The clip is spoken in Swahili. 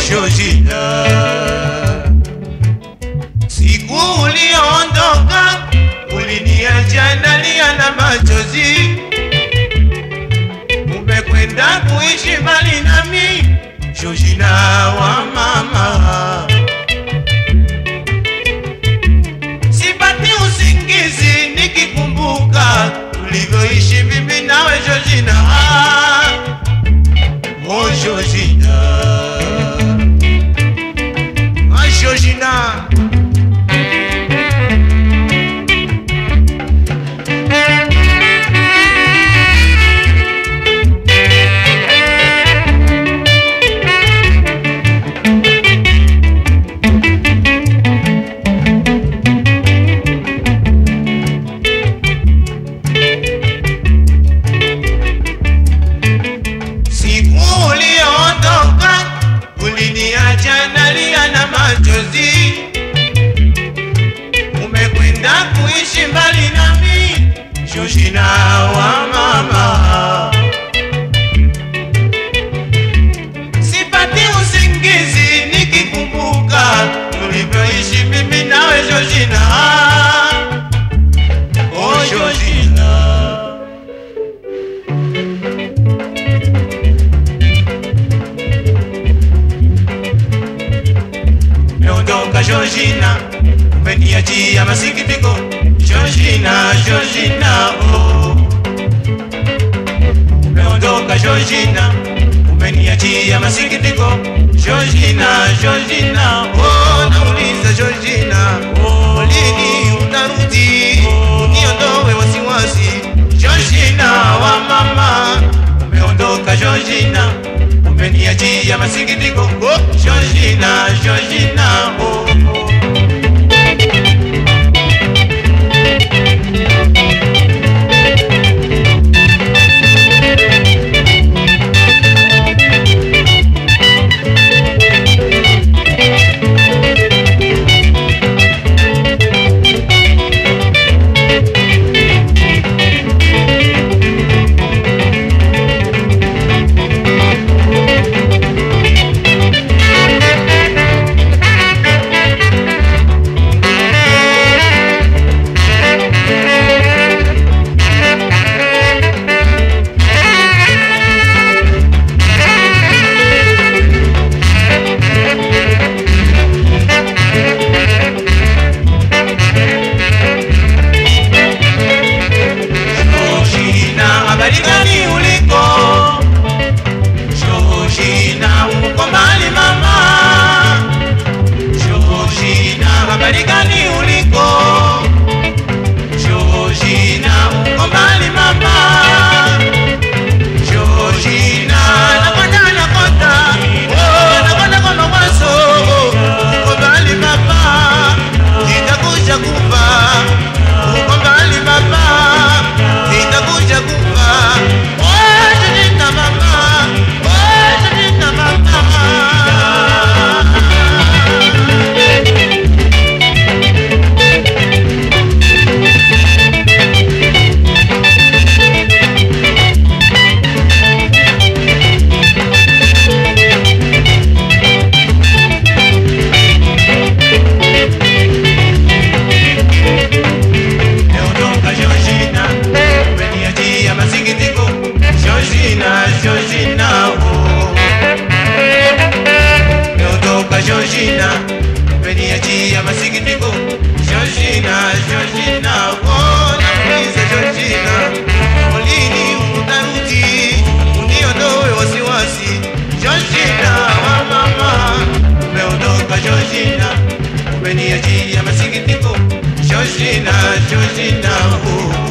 Georgina, siku uliondoka uliniacha nalia na machozi, umekwenda kuishi mbali nami Georgina wa mama. Sipati usingizi nikikumbuka tulivyoishi mimi nawe Georgina. Oh Georgina. Ah Georgina. Siku uliondoka uliniacha nalia na machozi, umekwenda kuishi mbali nami Georgina wa mama. Sipati usingizi nikikumbuka tulivyoishi mimi nawe Georgina. Oh Georgina. Meondoka Georgina, umeniachia masikitiko Georgina, Georgina, oh. Umeondoka Georgina, umeniachia masikitiko Georgina, Georgina, oh. Nauliza Georgina, oh. Lini utarudi uniondoe wasiwasi Georgina wa mama, umeondoka Georgina, umeniachia masikitiko oh. Georgina, Georgina, oh. oh. Georgina, habari gani uliko? Georgina, uko mbali mama. Georgina, habari gani uliko? Georgina, uko mbali mama. Georgina, nakwenda nakwenda, oh, nakwenda kwa mawazo, uko mbali mama, nitakuja kufa, uko mbali mama, nitakuja kufa, oh, Georgina mama, oh, Georgina mama. Meondoka Georgina, umeniachia masikitiko Georgina, Georgina, oh. Meondoka Georgina, umeniachia masikitiko Georgina, Georgina, oh. Nauliza Georgina, lini utarudi uniondoe wasiwasi Georgina wa mama, umeondoka Georgina, umeniachia masikitiko Georgina, Georgina, oh.